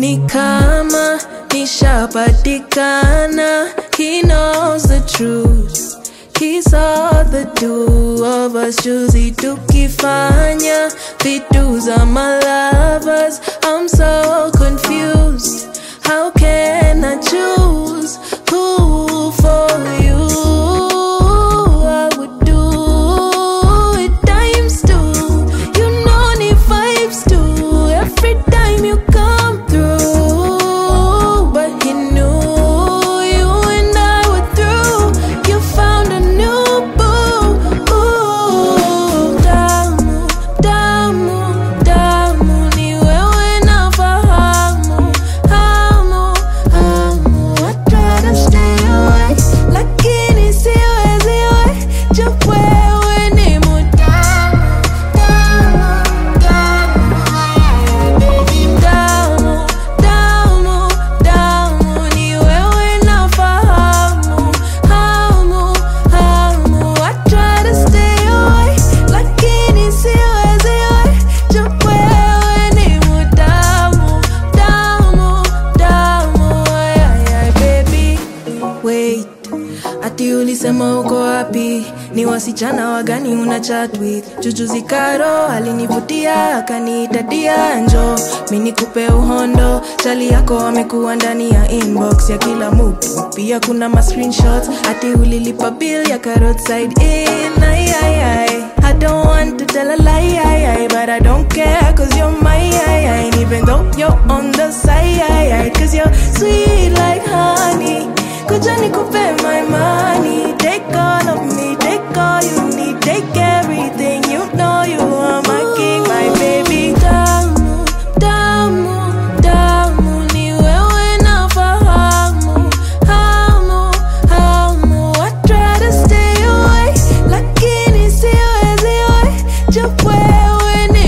ni kama nishapatikana he knows the truth He saw the two of us juzi tukifanya vitu za my lovers I'm so confused How can I choose who for you I would do it times two You know ni vibes too Every time you come through But he knew you and I were through You found a new boo Ooh, Damu, damu, damu Ni wewe nafahamu Hamu, hamu I try to stay away Lakini siwezi we Juu wewe ni mutamu Damu, damu Baby damu, damu, damu Ni wewe nafahamu Hamu, hamu I try to stay away Lakini siwezi we Juu wewe ni mutamu Damu, damu ay, ay, ay, Baby Wait Ati ulisema uko wapi? Ni wasichana wagani una chat with? Jujuzi Karo alinivutia akaniita dia njo mi nikupe uhondo. Chali yako amekuwa ndani ya inbox ya kila mtu, pia kuna ma screenshots. Ati ulilipa bill ya roadside in ay, ay, ay. I don't want to tell a lie, ay, ay, but I don't care cause you're my ay, ay. And even though you're on the side, ay, ay, cause you're sweet like honey. Kuja nikupe my money Take all of me, take all you need Take everything, you know you are my king, my baby Damu, damu, damu Ni wewe nafahamu Hamu, hamu I try to stay away Lakini siwezi we Juu wewe ni